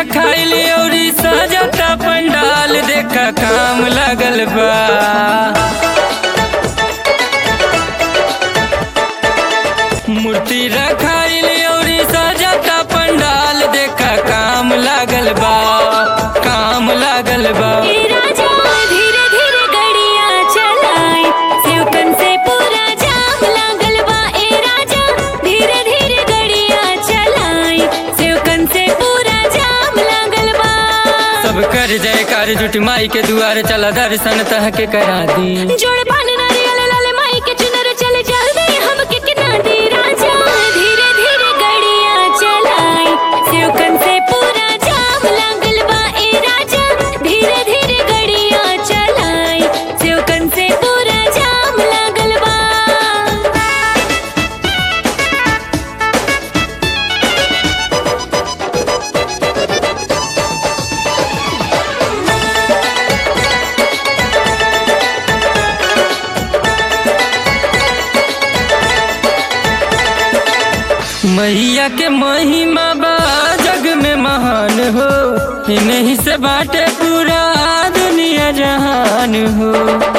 रखाइल औरी सजता पंडाल देखा काम लगल बा मूर्ति रखाइल औरी सजता पंडाल देखा काम लागल बा काम लागल बा ए राजा धीरे धीरे गड़िया चलाए सेवकन से पूरा जाम लागल बा ए राजा धीरे धीरे गड़िया चलाए सेवकन से पूरा जाम लागल बा सब कर जयकार जुट माई के दुआर चला दर्शन तह के करा दी जोड़ पान नारियल लाल माई के चुनर चले जल्दी हम के किना दी राजा धीरे धीरे गड़िया चलाए सेवकन से पूरा जाम लागल बा ए राजा धीरे धीरे गड़िया चलाए सेवकन से पूरा जाम लागल बा मैया के महिमा बा जग में महान हो इन्हीं से बाटे पूरा दुनिया जहान हो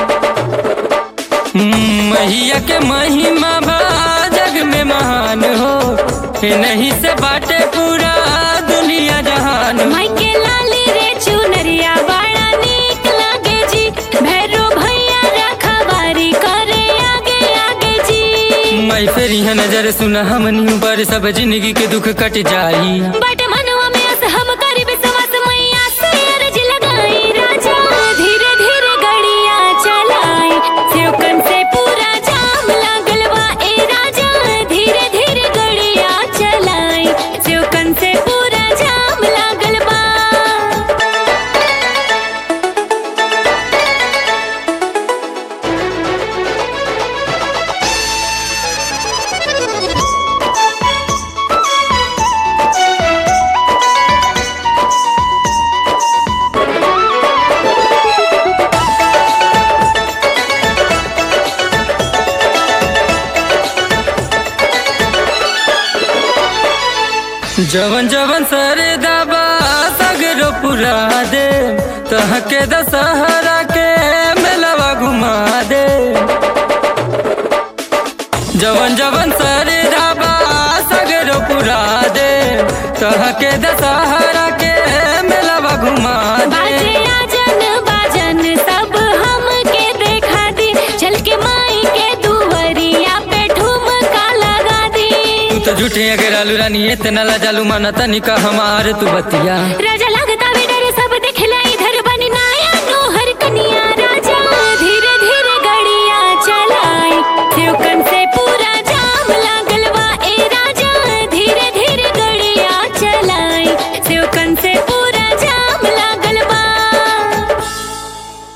हम्म, मैया के महिमा बा जग में महान हो इन्हीं से बाटे पूरा दुनिया जहान हो माई के लाली रे चुनरिया बड़ा नीक लागे जी भैरो भैया रखवारी करे आगे आगे जी मैं फिर यह नजर सुना हमनी पर सब जिंदगी के दुख कट जाई बट मनवा में अस हम करी विश्वास मैया से अर्ज लगाई राजा धीरे धीरे गड़िया चलाए सेवकन से पूरा जाम लागल बा ए राजा धीरे धीरे गड़िया चलाए सेवकन से पूरा जाम लागल बा जवन जवन सरे दबा सगरो पुरा दे तह के दशहरा के मेलवा घुमा दे जवन जवन सरे दबा सगरो पुरा दे तह के दशहरा के मेलवा घुमा बाजे दे आजन बाजन सब हमके देखा दी चल के माई के दुवरिया पे ठुमका लगा दी तू तो झूठे अगर आलू रानी इतना ला जालू माना तनिका हमार तू बतिया रे